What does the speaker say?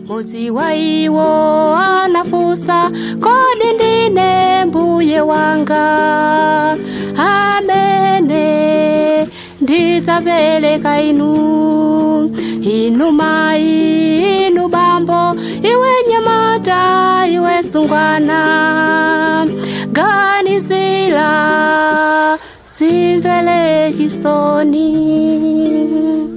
mudzi wa iwo anafusa kodi ndine mbuye wanga amene ndidzapereka inu inu mayi inu bambo iwe nyamata iwe sungwana ganizira simvele chisoni